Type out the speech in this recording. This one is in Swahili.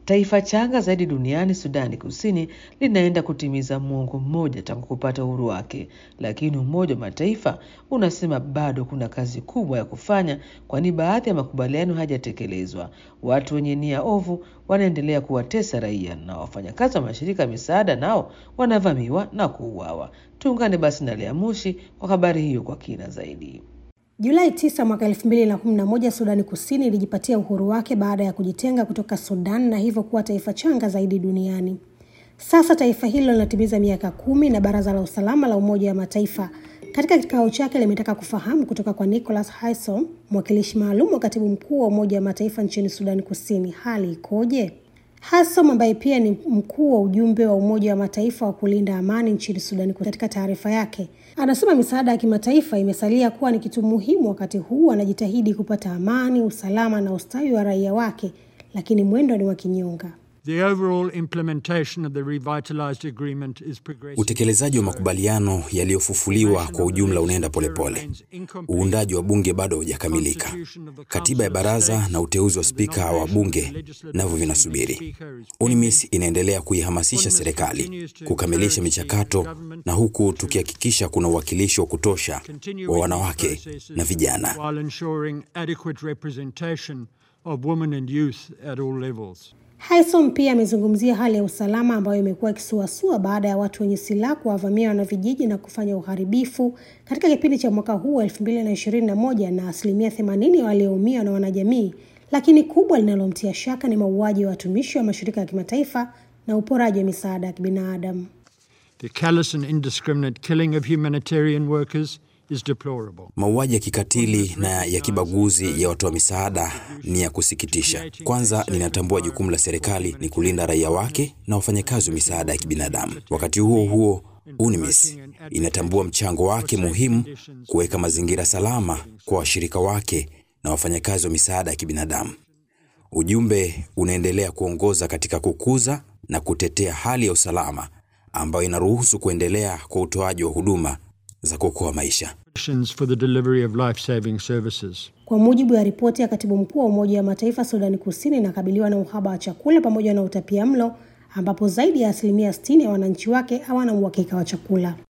Taifa changa zaidi duniani, Sudani Kusini, linaenda kutimiza muongo mmoja tangu kupata uhuru wake, lakini Umoja wa Mataifa unasema bado kuna kazi kubwa ya kufanya, kwani baadhi ya makubaliano hayajatekelezwa. Watu wenye nia ovu wanaendelea kuwatesa raia na wafanyakazi wa mashirika ya misaada nao wanavamiwa na kuuawa. Tuungane basi na Lea Mushi kwa habari hiyo kwa kina zaidi. Julai 9 mwaka 2011 Sudani Kusini ilijipatia uhuru wake baada ya kujitenga kutoka Sudan na hivyo kuwa taifa changa zaidi duniani. Sasa taifa hilo linatimiza miaka kumi na Baraza la Usalama la Umoja wa Mataifa katika kikao chake limetaka kufahamu kutoka kwa Nicholas Haysom, mwakilishi maalum wa katibu mkuu wa Umoja wa Mataifa nchini Sudani Kusini, hali ikoje? Haysom ambaye pia ni mkuu wa ujumbe wa Umoja wa Mataifa wa kulinda amani nchini Sudani, katika taarifa yake anasema misaada ya kimataifa imesalia kuwa ni kitu muhimu, wakati huu anajitahidi kupata amani, usalama na ustawi wa raia wake, lakini mwendo ni wa kinyonga. Utekelezaji wa makubaliano yaliyofufuliwa kwa ujumla unaenda polepole. Uundaji wa bunge bado haujakamilika. Katiba ya baraza na uteuzi wa spika wa bunge navyo vinasubiri. UNMISS inaendelea kuihamasisha serikali kukamilisha michakato, na huku tukihakikisha kuna uwakilishi wa kutosha wa wanawake na vijana. Haysom pia amezungumzia hali ya usalama ambayo imekuwa ikisuasua baada ya watu wenye silaha kuwavamia wanavijiji na kufanya uharibifu katika kipindi cha mwaka huu elfu mbili na ishirini na moja na asilimia themanini walioumia na wanajamii, lakini kubwa linalomtia shaka ni mauaji ya watumishi wa mashirika ya kimataifa na uporaji wa misaada ya kibinadamu. Mauaji ya kikatili na ya kibaguzi ya watoa misaada ni ya kusikitisha. Kwanza, ninatambua jukumu la serikali ni kulinda raia wake na wafanyakazi wa misaada ya kibinadamu. Wakati huo huo, UNMISS inatambua mchango wake muhimu kuweka mazingira salama kwa washirika wake na wafanyakazi wa misaada ya kibinadamu. Ujumbe unaendelea kuongoza katika kukuza na kutetea hali ya usalama ambayo inaruhusu kuendelea kwa utoaji wa huduma za kuokoa maisha. Kwa mujibu wa ripoti ya katibu mkuu wa Umoja wa Mataifa, Sudani Kusini inakabiliwa na uhaba wa chakula pamoja na utapia mlo, ambapo zaidi ya asilimia 60 ya wananchi wake hawana uhakika wa chakula.